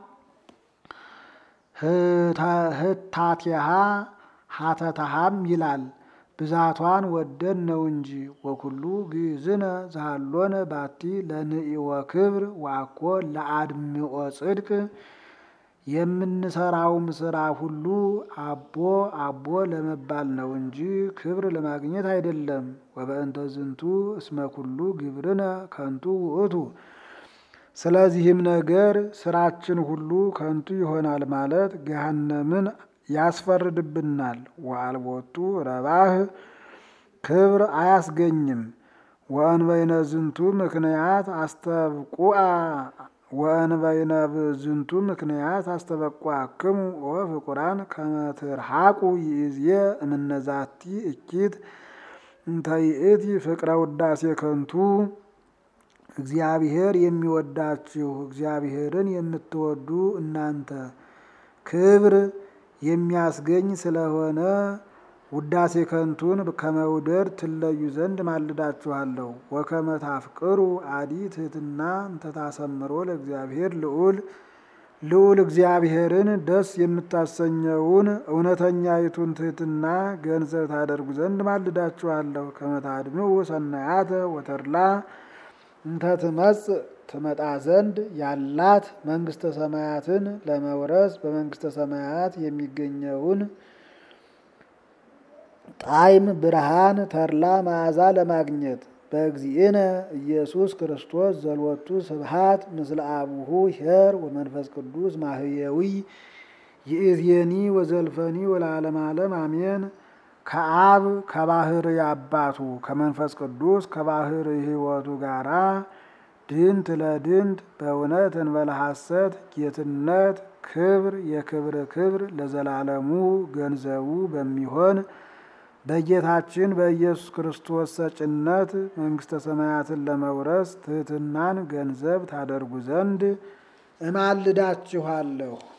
ህታቴሃ ሀተታሃም ይላል ብዛቷን ወደን ነው እንጂ። ወኩሉ ግእዝነ ዘሃሎነ ባቲ ለንኢወ ክብር ወአኮ ለአድምኦ ጽድቅ የምንሰራውም ስራ ሁሉ አቦ አቦ ለመባል ነው እንጂ ክብር ለማግኘት አይደለም። ወበእንተ ዝንቱ እስመ ኩሉ ግብርነ ከንቱ ውእቱ። ስለዚህም ነገር ስራችን ሁሉ ከንቱ ይሆናል ማለት ገሃነምን ያስፈርድብናል። ወአልቦቱ ረባህ ክብር አያስገኝም። ወእንበይነ ዝንቱ ምክንያት አስተብቁአ ወእንበይነ ዝንቱ ምክንያት አስተበቁአክሙ ወፍቁራን ከመ ትርሐቁ ይእዜ እምነዛቲ እኪት እንተ ይእቲ ፍቅረ ውዳሴ ከንቱ። እግዚአብሔር የሚወዳችሁ እግዚአብሔርን የምትወዱ እናንተ ክብር የሚያስገኝ ስለሆነ ውዳሴ ከንቱን ከመውደድ ትለዩ ዘንድ ማልዳችኋለሁ። ወከመ ታፍቅሩ አዲ ትሕትና እንተታሰምሮ ለእግዚአብሔር ልዑል ልዑል እግዚአብሔርን ደስ የምታሰኘውን እውነተኛይቱን ትሕትና ገንዘብ ታደርጉ ዘንድ ማልዳችኋለሁ። ከመ ታድምዑ ሰናያተ ወተድላ እንተ ትመጽእ ትመጣ ዘንድ ያላት መንግስተ ሰማያትን ለመውረስ በመንግስተ ሰማያት የሚገኘውን ጣዕም፣ ብርሃን፣ ተድላ መዓዛ ለማግኘት በእግዚእነ ኢየሱስ ክርስቶስ ዘልወቱ ስብሃት ምስለ አቡሁ ኄር ወመንፈስ ቅዱስ ማህየዊ ይእዜኒ ወዘልፈኒ ወለዓለመ ዓለም አሜን። ከአብ ከባህር አባቱ ከመንፈስ ቅዱስ ከባህር ሕይወቱ ጋራ ድንት ለድንት በእውነት እንበለ ሐሰት ጌትነት ክብር የክብር ክብር ለዘላለሙ ገንዘቡ በሚሆን በጌታችን በኢየሱስ ክርስቶስ ሰጭነት መንግስተ ሰማያትን ለመውረስ ትሕትናን ገንዘብ ታደርጉ ዘንድ እማልዳችኋለሁ።